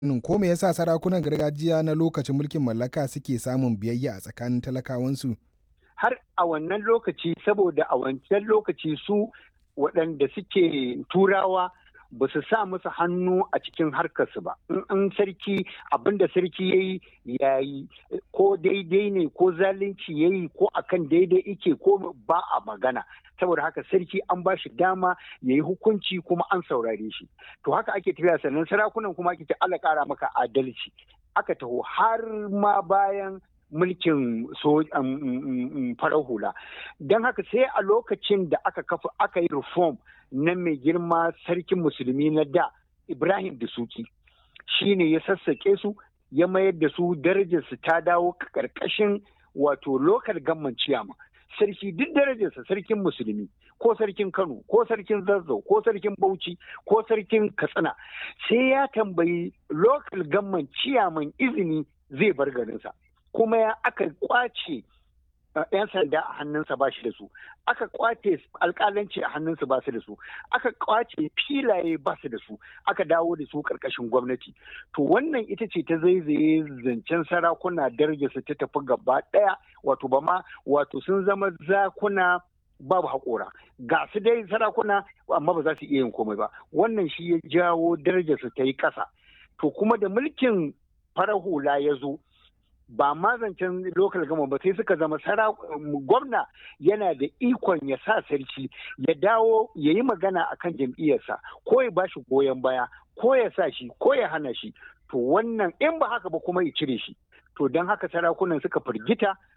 ko me yasa sarakunan gargajiya na lokacin mulkin mallaka suke samun biyayya a tsakanin talakawansu? Har a wannan lokaci saboda a wancan lokaci su waɗanda suke turawa ba su sa musu hannu a cikin harkarsu ba in sarki abinda sarki ya yi ya yi ko daidai ne ko zalunci ya yi ko akan daidai ike ko ba a magana saboda haka sarki an ba shi dama ya yi hukunci kuma an saurare shi to haka ake tafiya sannan sarakunan kuma ake ce Allah kara maka adalci aka taho har ma bayan mulkin farar hula don haka sai a lokacin da aka kafa aka yi reform na mai girma sarkin musulmi na da ibrahim da suki shine ya sassaƙe su ya mayar da su darajarsu ta dawo ƙarƙashin wato lokal gamman ciyama sarki duk darajarsa sarkin musulmi ko sarkin kano ko sarkin zazzau ko sarkin bauchi ko sarkin katsina sai ya tambayi lokal gamman ciyaman izini zai bar garinsa kuma ya aka kwace yan sanda a hannunsa ba shi da su aka kwace alkalanci a hannunsa ba su da su aka kwace filaye ba su da su aka dawo da su karkashin gwamnati to wannan ita ce ta zaizaye zancen sarakuna darajarsu ta tafi gaba daya wato ba ma wato sun zama zakuna babu haƙora ga su dai sarakuna amma ba za su iya yin komai ba wannan shi ya jawo darajarsu ta yi ƙasa to kuma da mulkin farar hula ya zo ba ma zancen lokal gama ba sai suka zama gwamna yana da ikon ya sa sarki ya dawo ya yi magana a kan jam'iyyarsa ko ya ba shi goyon baya ko ya sa shi ko ya hana shi to wannan in ba haka ba kuma ya cire shi to don haka sarakunan suka firgita